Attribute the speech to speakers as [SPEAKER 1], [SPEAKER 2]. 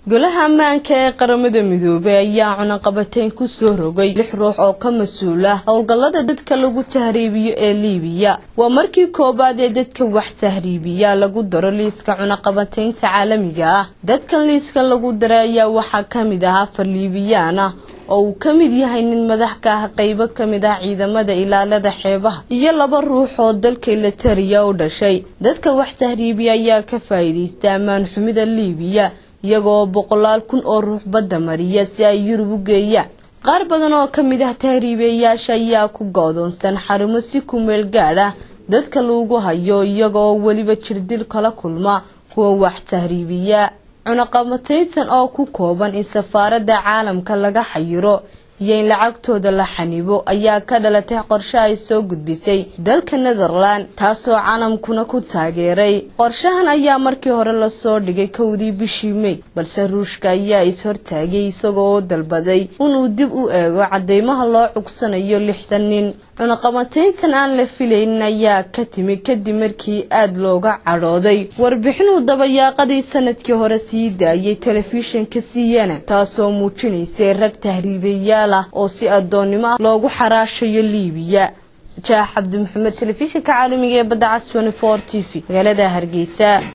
[SPEAKER 1] golaha ammaanka ee qaramada midoobey ayaa cunaqabateyn kusoo rogay lix ruux oo ka mas-uul ah howlgallada dadka lagu tahriibiyo ee liibiya waa markii koowaad ee dadka wax tahriibiya lagu daro liiska cunaqabateynta caalamiga ah dadkan liiska lagu daray ayaa waxaa kamid ah afar liibiyaan ah oo uu ka mid yahay nin madax ka ah qeybo kamid ah ciidamada ilaalada xeebaha iyo laba ruux oo dalka ilatariya u dhashay dadka wax tahriibiya ayaa ka faa-iideysta ammaan xumida liibiya iyagoo boqolaal kun oo ruux badda mariya si ay yurub u geeyaan qaar badan oo ka mid ah tahriibayaasha ayaa ku go-doonsan xarumo si ku meel gaadh ah dadka lagu hayo iyagoo weliba jirdil kala kulma kuwa wax tahriibiya cunaqabateyntan oo ku kooban in safaaradda caalamka laga xayiro iyo in lacagtooda la xanibo ayaa ka dhalatay qorshe ay soo gudbisay dalka netherland taasoo caalamkuna ku taageeray qorshahan ayaa markii hore lasoo dhigay kowdii bishii mey balse ruushka ayaa is-hortaagay isagoo dalbaday inuu dib u eego cadeymaha loo cugsanayo lixdan nin cunaqabateyntan aan la filaynin ayaa ka timi kadib markii aada looga cadhooday warbixinuu dabayaaqadii sanadkii hore sii daayay telefishinka cn taasoo muujinaysay rag tahriibayaal ah oo si adoonnimo ah loogu xaraashayo liibiya jaax cabdi maxamed telefishinka caalamiga ee badda cas t v magaalada hargeysa